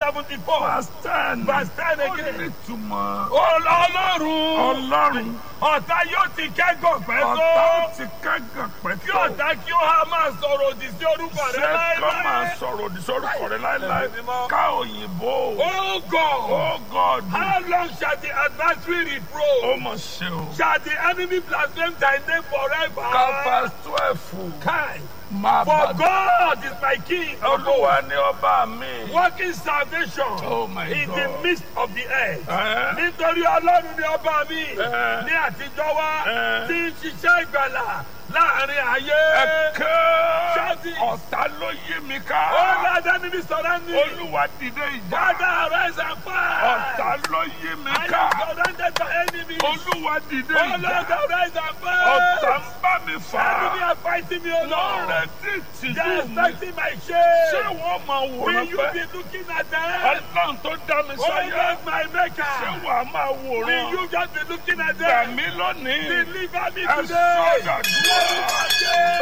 seventy-four. verse ten Verse 10 ó again. ní ìtumọ̀ Ọlọ́run. ọlọ́run Ọ̀tá yóò ti kẹ́gàn pẹ́ ọ̀tá tó. ó ti kẹ́gàn Kí pẹ́tọ́ ọ̀tá kí ó há máa sọ̀rọ̀ òdì sí orúkọ rẹ ṣé kọ́ máa láéláé. sọ̀rọ̀ òdì sórúkọ rẹ láéláé ká òyìnbó Oh God. oh God How long shall the adversary ó reproach? mọ̀ ṣe o Shall the enemy blaspheme thy name forever? ká verse twelve Kai. máa For bá God is my king. olúwa ní ọba mi Working salvation oh my in the God midst of the earth. Ẹ́, Nítorí Ọlọ́run ni ọba mi Ẹ́. ní àtijọ́ wá Ẹ́. tí ń ṣiṣẹ́ ìgbàlà láàrin ayé. ẹ̀kẹ́ Ṣáàtì. ọ̀tá ló yí mi Ó ká ládá níbi sọ̀rọ̀ ní. olúwa dìde ìjà Father arise and fight. ọ̀tá ló yí mi I ká am surrounded by enemies. olúwa dìde Oh Lord, ìjà arise and ọ̀tá fight. ń bá mi fà Enemy á are fighting me, O Lord. lọ́rẹ̀ tí They tìjú are mi expecting my ṣé shame. wọ́n máa Will wòran you pẹ́ be looking at them? ọlọ́run tó dá mi Oh sáyé Lord, my ṣé maker. wàá máa Will wòran you just be looking at gbà them? mí lónìí Deliver me ẹ today. sọ̀dà dúró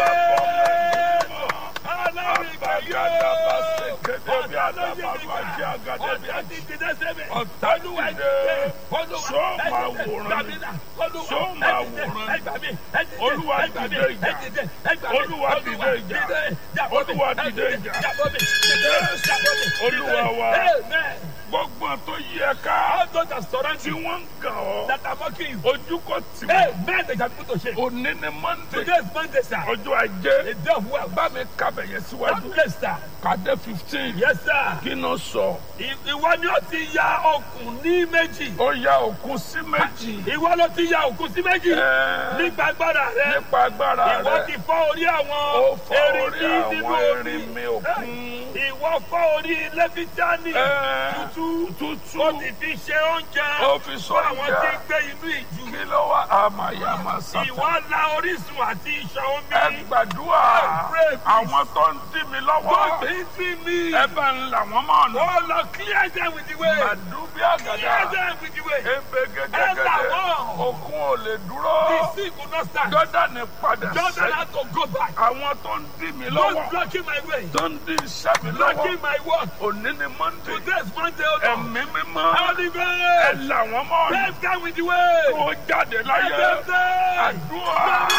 Ọlọ́run ìgbà Àbágádá bá ṣe yóò. kéde bí àdàbà bá jẹ́ àgàdé bí Ọ̀tá àdàbà. ti dìde sẹ́mi. Ọ̀tá Olúwa dìde. dìde. Olúwa Ṣó máa ẹ dìde. wòran ni? Gbàmílà. Olúwa Ṣó ẹ máa dìde. wòran Ẹ ni? gbà mí. Ẹ dìde. Olúwa Ẹ gbà mí. dìde ìjà. Ẹ dìde. Ẹ gbà mí. Olúwa dìde ìjà. Jàbọ́ mi. Olúwa Ẹ dìde ìjà. Jàbọ́ mi. Dìde. Jàbọ́ mi. Olúwa wa. Amen. gbogbo tó yí ẹ ká All those that surround tí you, wọ́n ń gàn ọ́ that are mocking you. ojú kò tì wọ́n. Amen. They shall put to shame. òní ni monday Today is Monday, sir. ọjọ́ ajé A day of wealth. bá mi kábẹ̀ yẹn síwájú God bless, sir. kàdé fifteen Yes, sir. kí ló sọ Ìwọ ni ó ti ya okùn ní méjì. ó ya òkun sí méjì Ìwọ ló ti ya òkun sí méjì. Ẹ́, Nípa agbára rẹ. nípa agbára Ìwọ rẹ ti fọ́ orí ó àwọn fọ́ orí erinmi nínú àwọn omi. erin mi òkun Ìwọ fọ́ orí lẹ́fítíánì. Ẹ́, Tútú. tútù Ó ti fi ṣe oúnjẹ. ó fi sọ Fún àwọn tí ń ìjà gbé inú ìjù. kí ló wá àmàyàmà sátà Ìwọ la orísun àti ìṣàn omi. ẹ gbàdúrà pray, please. àwọn tó ń dí mi Don't lọ́wọ́ be me. ẹ bá ń là wọ́n mọ́ ọ̀nà Oh Lord, clear them with the way. màdúbí Clear àgàdà them with the way. ebe Ẹ là gẹ́gẹ́gẹ́dẹ́ wọ́n. òkun ò lè dúró The sea could not stand. jọ́dánì padà Jordan sẹ́yìn had to go back. àwọn tó ń dí mi Don't lọ́wọ́ blocking my way. tó ń dí iṣẹ́ mi lọ́wọ́ Blocking my work. òní ni monday Today is Monday, oh Lord. ẹ̀mí mímọ́ Holy ẹ Ghost. là wọ́n mọ́ ọ̀nà Bless them with the way. tó jáde láyé Bless them. àdúrà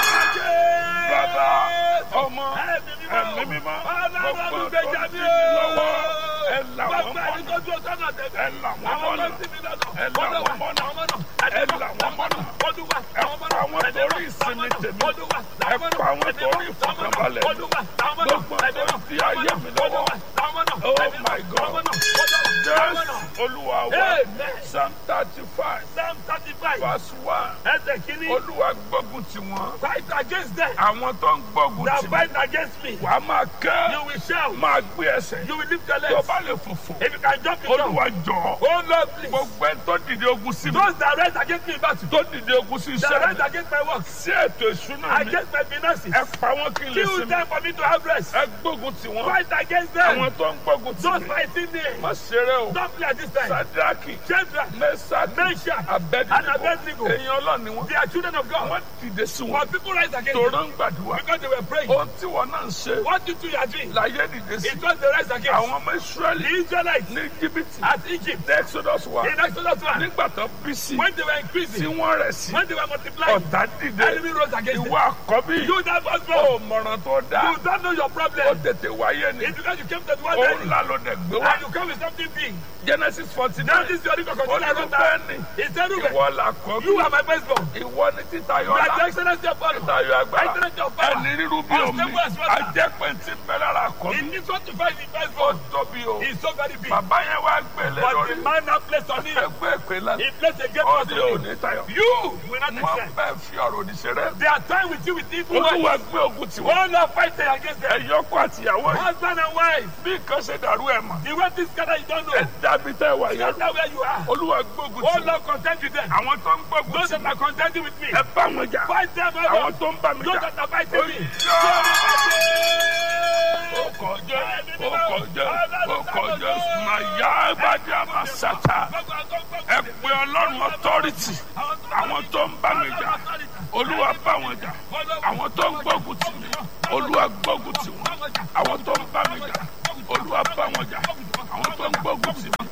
bàbá ọmọ ẹ̀mí mímọ́ gbogbo tó ń dí mi lọ́wọ́ ẹ là wọ́n mọ́ ọ̀nà ẹ là wọ́n mọ́ ọ̀nà ẹ là wọ́n mọ́ ọ̀nà ẹ là wọ́n mọ́ ọ̀nà ẹ pa àwọn torí ìsinmi tèmi ẹ pa àwọn torí ìfọ̀kànbalẹ̀ mi gbogbo tó di ayé mi lọ́wọ́ oh my god jésù olúwa wa Amen. psalm thirty five Psalm 35. verse one Ẹsẹ̀ kìíní. olúwa gbógun tì wọ́n Fight against them. àwọn tó ń gbógun That tì fight mí against me. wàá máa You kẹ́ will shout. máa gbé ẹsẹ̀ You will lift your tó legs. bá lè fòfò If you can jump, you jump. olúwa jọ̀ọ́ Oh Lord, please. gbogbo ẹ tó dìde ogun sí mi Those that rise against me in battle. tó dìde ogun sí That iṣẹ́ rise mi against my work. sí ètò ìṣúná mi Against my finances. ẹ pa wọ́n kí n lè Kill sinmi them for me to have rest. ẹ gbógun tì wọ́n Fight against them. àwọn tó ń gbógun tì Those mí fighting me. má ṣeré o Don't play at this time. sadraki Shadrach, mẹsàkì Meshach, and abẹnigo Abednego. èèyàn ọlọ́ni wọn They are children of God. wọ́n dìde sí wọn But people rise against tòró them ń gbàdúrà because they were praying. ohun tí wọn náà ń ṣe What you two are doing láyé dìde sí is what they rise against. àwọn ọmọ The israẹli Israelites ní jìbìtì at Egypt ní exodus wa in Exodus 1 nígbà tó bí sí when they were tí increasing, wọ́n rẹ̀ sí when they were multiplying, ọ̀tá dìde enemy rose against them. ìwọ àkọ́bí You that was ó wrong. mọ̀ràn tó dáa You don't know your ó problem. tètè wáyé ni It's because you came to the one òun day ńlá ló dẹ̀ gbé wá and you come with something big. genesis forty Now nine this is your record. Continue to olùbẹ́ that. ni It's terrible. ìwọ làkọ́bí You are my firstborn. ìwọ ni títayọ You are the ọlá excellence of God. títayọ agbára Excellence of power. ẹni rírú bí omi Unstable as water. ajẹ́pẹ̀ntì bẹ́ẹ̀ lára àkọ́bí In this one to find the ó firstborn tóbi o is so very big. bàbá yẹn wá gbélé But lórí the man now placed on him, ẹgbẹ́ ìpè lánàá he placed a great ó trust ní on òní you. tayọ You will not wọn accept. bẹ́ẹ̀ fi ọ̀rọ̀ òdì ṣeré They are time with you with evil olúwa words. gbé ogun tiwọn One are fighting against them. ẹ̀yọ́kọ àtìyàwó yìí Husband and wife. bí nǹkan ṣe dàrú ẹ̀ mọ̀ The way this scatter, you don't ẹ̀ know. dàbí tẹ́ wà yẹn That's where you are. olúwa gbógun Oh tiwọn Lord, contend with them. àwọn tó ń gbógun Those tì that are contending with me, ẹ bá wọn jà fight them àwọn over. tó ń bá mi Those jà that are fighting me. ó kọjá ó kọjá ó kọjá màyà ìbàdí àmàṣàtà ẹ pé ọlọ́run authority àwọn tó ń bá mi jà olúwa bá wọn jà àwọn tó ń gbógun tì mí olúwa gbógun tì wọn àwọn tó ń bá mi jà olúwa bá wọn jà àwọn tó ń gbógun tì mí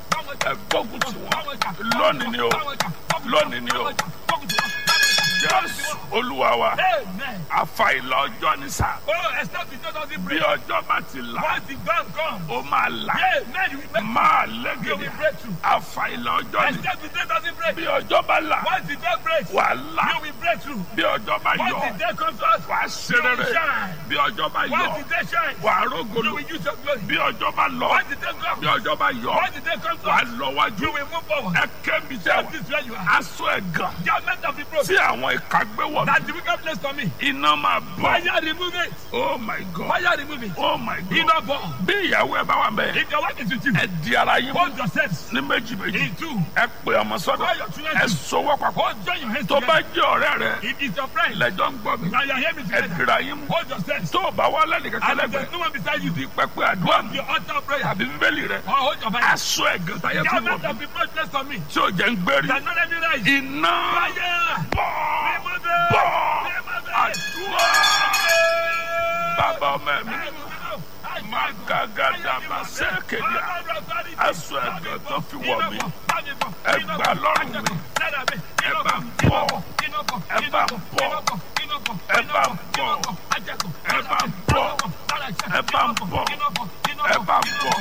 ẹ gbógun tì wọ́n lónìí ni o lónìí ni o jésù olúwa wa Amen. àfàìlà ọjọ́ ní sà Oh, except the church doesn't bí break. ọjọ́ bá ti là Once the dawn comes, ó máa là Amen. You will make máa you lẹ́gẹ̀dẹ̀ will break through. àfàìlà ọjọ́ ní Except the day doesn't break. bí ọjọ́ bá là Once the dawn breaks, wà là you will break through. bí ọjọ́ bá Once yọ the day comes to us, wà ṣe rere shine. bí ọjọ́ bá yọ Once the day shines, wà you rógolo will use your glory. bí ọjọ́ bá lọ Once the day comes, bí ọjọ́ bá yọ once the day comes to wà us, lọ wájú you will move forward. ẹ kẹ́mi tẹ́ That wà is where you are. aṣọ ẹ̀gàn Judgment of the broken. tí àwọn ìka gbé wọ̀ mí That the wicked place for me. iná máa bọ̀ Fire remove it. oh my god Fire remove it. oh my god Iná bọ̀. bí ìyàwó ẹ bá wà bẹ́ẹ̀ If your wife is with you, ẹ di ara yín mú hold yourselves ní méjì méjì in two. ẹ pè ọmọ sọ́dọ̀ Call your children ẹ to sowọ́ papọ̀ hold join your hands tó bá together. jẹ́ ọ̀rẹ́ rẹ If it's your friend, lẹ́jọ́ ń gbọ́ mi now you are hearing me ẹ together. dira yín mú Hold yourselves. tó o bá wà lẹ́nu kankan And if lẹ́gbẹ̀ẹ́ there's no one beside you, di pẹpẹ àdúrà mi your altar of prayer. tàbí bíbélì rẹ Or hold your Bible. aṣọ ẹ̀gàn táyé fún Judgment wọn of the broken place for me. tí ò jẹ́ ń gbérí That not every rise. iná Fire. bọ̀ Remove it. bọ̀ Remove it. àdúrà bàbá ọmọ ẹ̀mí Magadaba sẹ́kẹ̀díà. Aṣọ ẹ̀gàn tó fi wọ̀ mí. Ẹ gbà lọ́rùn mi. Ẹ bá ń bọ̀. Ẹ bá ń bọ̀. Ẹ bá ń bọ̀. Ẹ bá ń bọ̀. Ẹ bá ń bọ̀. Ẹ bá ń bọ̀.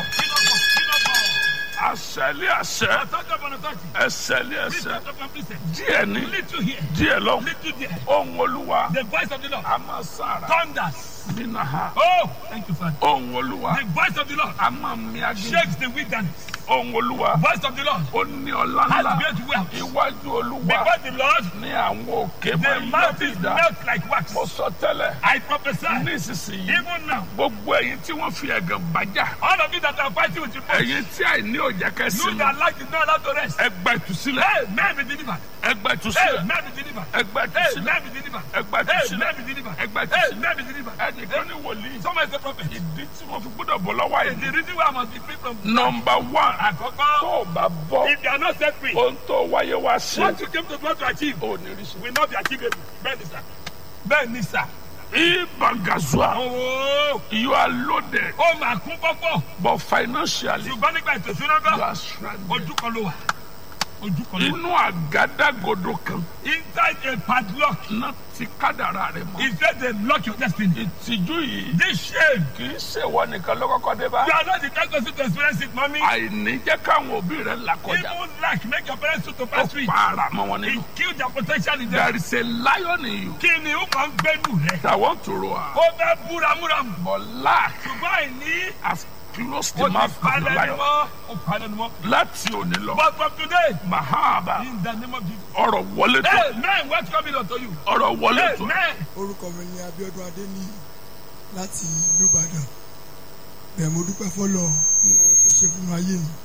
Àṣẹlé àṣẹ. Ẹsẹ̀lé ẹsẹ̀. Díẹ̀ ní. Little here, Díẹ̀ lọ. little there. Ohun olúwa. The voice of the Lord A máa sára. thunders. Nínú ha. Oh, thank you, Father. Ohun olúwa. The voice of the Lord A máa mi agbègbè. shakes the wilderness. Ohun olúwa. Voice of the Lord Ó ní ọlá has ńlá. great wealth. Iwájú olúwa. Before the Lord, Ní àwọn òkè máa the ń yọ mountains dídá. melt like wax. Mo sọ tẹ́lẹ̀. I prophesy, Ní ìsinsìnyí. even now, Gbogbo ẹ̀yin tí wọ́n fi ẹ̀gàn bàjá. all of you that are fighting with your faith, Ẹ̀yin tí àìní òjá you kẹsì. that like is not allowed to rest. Ẹ gba ìtúsílẹ̀. Hey, man be delivered. Ẹ gba Hey, ìtúsílẹ̀. man be delivered. Ẹ gba Hey, ìtúsílẹ̀. man be delivered. Ẹ gba Hey, ìtúsílẹ̀. man be delivered. Ẹ gba Hey, ìtúsílẹ̀. man be delivered. Ẹnìkan ní wòlíì. Someone is a prophet. Ìdí tí wọ́n fi gbọ́dọ̀ bọ̀ lọ́wọ́ It's the àìní. reason why I must be free from Nọmba wán. Àkọ́kọ́, Tó o bá bọ́. if you are not set free, Ohun tó wáyé wá sí. what you came to God to achieve Ò ní rí sí. will not be achievable. Bẹ́ẹ̀ ni sà. Bẹ́ẹ̀ ni sà. Ibangazua. Owó You are loaded. ó máa kún pọ́pọ́. But financially, Ṣùgbọ́n nígbà ètò ìṣúná you gan, are stranded. ojú kan ló wà. Ojú kan ló wà. Inú àgádágodo kan Inside a padlock, náà ti kádàrá rẹ̀ mọ́. he said they lock your destiny. Ìtìjú yìí This shame, kì í ṣèwọ nìkan ló kọ́kọ́ dé bá. you are not the kind person to experience it, mommy. Àìní jẹ́ káwọn òbí rẹ̀ là kọjá. Even lack make your parents to Ó pass through it. pa ara mọ́ wọn He nínú. killed their potential in them. There is a lion in you Kí ni ó máa ń gbẹ́nu rẹ̀? that want to roar. Ó fẹ́ búramúramù. But lack Ṣùgbọ́n àìní has closed ó the ti mouth of the palẹ̀ ni lion. mọ́. Ó palẹ̀ ni mọ́. Láti òní lọ, But from today, Mahaba in the name of Jesus. ọ̀rọ̀ wọlé tó. Hey, man, what's coming unto you? Ọ̀rọ̀ wọlé Hey, tó. man. orúkọ mi ni Abíọ́dún Adéníyì láti ìlú Ìbàdàn bẹ́ẹ̀ mo dúpẹ́ fọlọ́ fún ohun tó ṣe fún ayé mi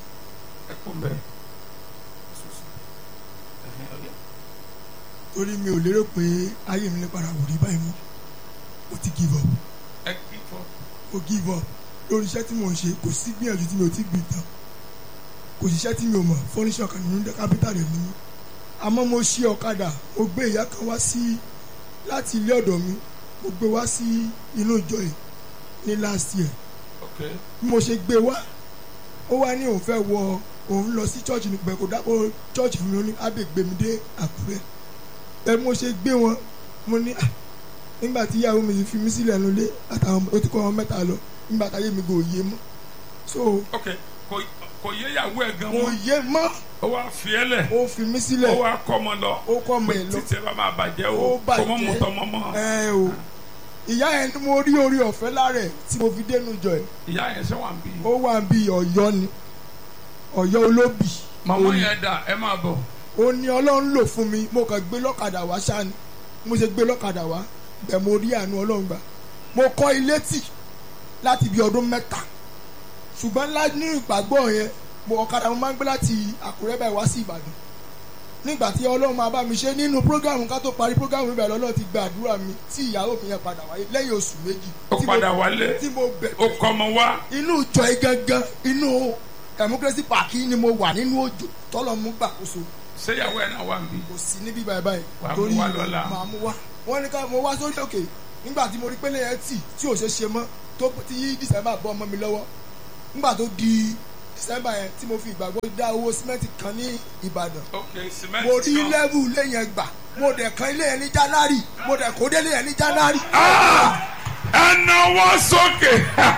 torí mi ò lérò pé ayé mi lè padà wò rí báyìí mọ́ mo ti give up mo give up lórí iṣẹ́ tí mò ń ṣe kò sí gbìyànjú tí mi ò ti gbìn tán kò sí iṣẹ́ tí mi ò mọ̀ fọ́níṣọ́ kan nínú kápítà rẹ̀ nínú àmọ́ mo ṣí ọ̀kadà mo gbé ìyá kan wá sí láti ilé ọ̀dọ̀ mi mo gbé wá sí inú ìjọ yìí ní last year bí mo ṣe gbé wá ó wá ní òun fẹ́ wọ òun lọ sí church nígbà kó dápọ̀ church fún mi ó ní ábẹ́ gbé mi dé Àkúrẹ́ bẹ́ẹ̀ bí mo ṣe gbé wọn mo ní "Ah, nígbà tí ìyàwó mi fi mí sílẹ̀ nílé àtàwọn ó ti kọ́ wọn mẹ́ta lọ nígbà táyé mi kò yé mọ́ so ok kò kò yé ìyàwó ẹ̀ gan kò mọ́ yé mọ́ ó wá fi ẹ́ lẹ̀ ó fi mí ó sílẹ̀ wá kọ́ ọmọ lọ ó kọ́ ọmọ ẹ̀ lọ títí ẹ bá máa bàjẹ́ Ó o bàjẹ́. kò mọ́ mọ́tọ́ mọ́ mọ́ ẹ o ìyá yẹn ni mo rí orí ọ̀fẹ́ lára ẹ̀ tí mo fi dénú jọ ẹ̀ ìyá yẹn ṣe wà ń bí. ó wà bí Ọ̀yọ́ ni Ọ̀yọ́ olóbì màmá Ó ní- yẹn dà ẹ máa bọ̀ ó ní Ọlọ́run lò fún mi mo kàn gbé lọ́kadà wá ṣáà ni mo ṣe gbé lọ́kadà wá bẹ́ẹ̀ mo rí àánú Ọlọ́run gbà mo kọ́ ilé tì láti bí ọdún mẹ́ta ṣùgbọ́n ńlá ní ìgbàgbọ́ yẹn mo ọ̀kadà mo máa ń gbé láti Àkúrẹ́ báyìí wá sí Ìbàdàn nígbà tí Ọlọ́run máa bá mi ṣe nínú prógámù ká tó parí prógámù ibẹ̀ lọ́lọ́run ti gba àdúrà mi tí ìyàwó mi yẹn padà wáyé lẹ́yìn oṣù méjì ó tí mo- padà wálé tí mo bẹ̀ ó kọ́ ọmọ wá inú ìjọ yìí gangan inú democracy park yìí ni mo wà nínú òjò tọ́lọ̀ mú gbàkóso ṣé ìyàwó ẹ̀ náà wà ń bí. kò sí níbí báyìí báyìí Wàá mú wá lọ́la. màá mú wá wọ́n ní ká mo wá sórí òkè nígbà tí mo rí pélé yẹn tì tí ò ṣe ṣe mọ́ tó tí december bọ́ ọmọ mi lọ́wọ́ nígbà tó di december yẹn tí mo fi ìgbàgbọ́ dá owó símẹ́ǹtì kan ní ìbàdàn ok cement mo rí kan. lẹ́vù ilé yẹn gbà mo dẹ̀ kan ilé yẹn ní january mo dẹ̀ kó délé yẹn ní january. ẹnà wọ́n sókè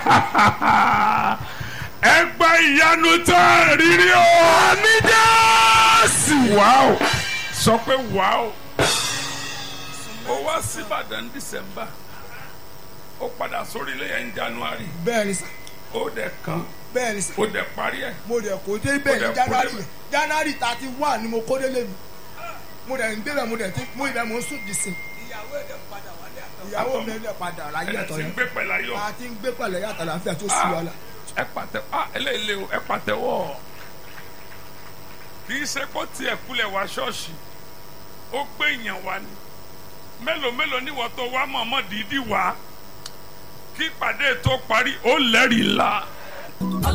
ẹgbẹ́ ìyanu tó rírí o. àmì jẹ́sì. wàá sọ pé wàá ó wá síbàdàn dísẹ́mbà ó padà sórí ilé yẹn ní january bẹ́ẹ̀ ni sà ó dẹ̀ kan bẹ́ẹ̀ ni sà ó dẹ̀ parí ẹ̀. mo dẹ̀ kó dé bẹ́ẹ̀ dẹ̀ ní kó january débẹ̀. yẹn january thirty one ni mo kó délé mi mo dẹ̀ ń gbé bẹ́ẹ̀ mo dẹ̀ ti mo ibẹ̀ mo ń sùn dì sí. ìyàwó mi ẹ̀ padà láyé ẹ̀ ẹ̀tọ́ ti ń yẹn gbé pẹ̀lú ayọ̀. a ti ń gbé pẹ̀lú ẹ̀yà àtàlàfíà tó sì wàhálà. ẹ pàtẹ ah eléyìí o ẹ pàtẹ́wọ́ kì í ṣe kó tiẹ̀ kulẹ̀ wá ṣọ́ọ̀ṣì ó gbé èèyàn wá ni mélòó mélòó níwọ̀n tó wá mọ̀ọ́mọ́ dídí wá kí ìpàdé tó parí ó lẹ́rìí la.